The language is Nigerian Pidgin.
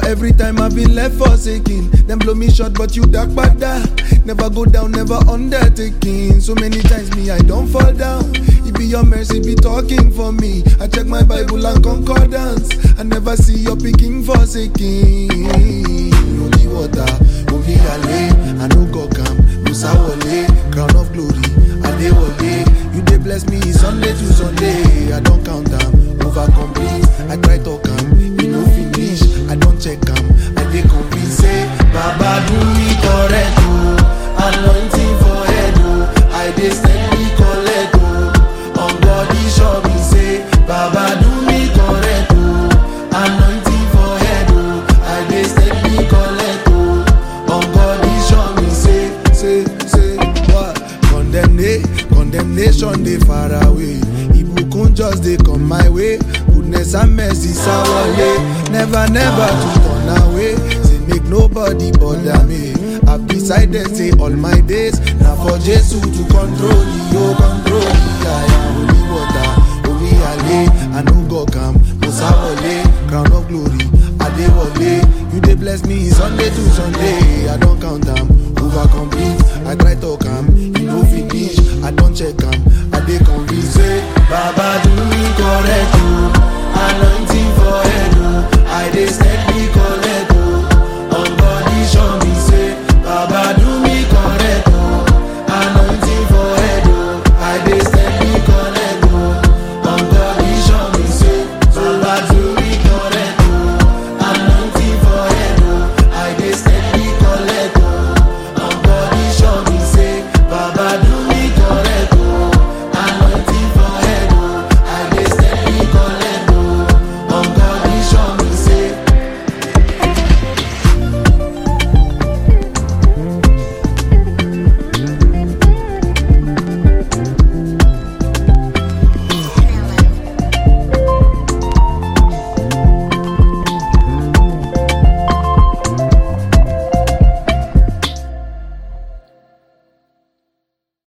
Every time I've been left forsaken, them blow me short, but you dark bada. Never go down, never undertaking. So many times me I don't fall down. It be your mercy be talking for me. I check my Bible and concordance. I never see your picking forsaken. Holy water, holy ale, I no go come. Musa wale, crown of glory, Adewale. You dey bless me Sunday to Sunday. I don't count them, over complete. I try to come, you no finish. I don't check them, I dey convince say Baba do me correct oh, anointing for head oh. I dey steady collect oh, on body show me say Baba do me correct oh, anointing for head oh. I dey steady collect oh, on body show me say say say what condemnation condemnation dey far away ibukun just dey come my way goodness and mercy sawale never never to turn away say make nobody bother me i decided say all my days na for jesu to control the o control the aya holy water holy ale i no go calm musa wale crown of glory adewale you dey bless me sunday to sunday i don count am over complete i try talk am e no finish i don check am i dey convinced say baba do me correct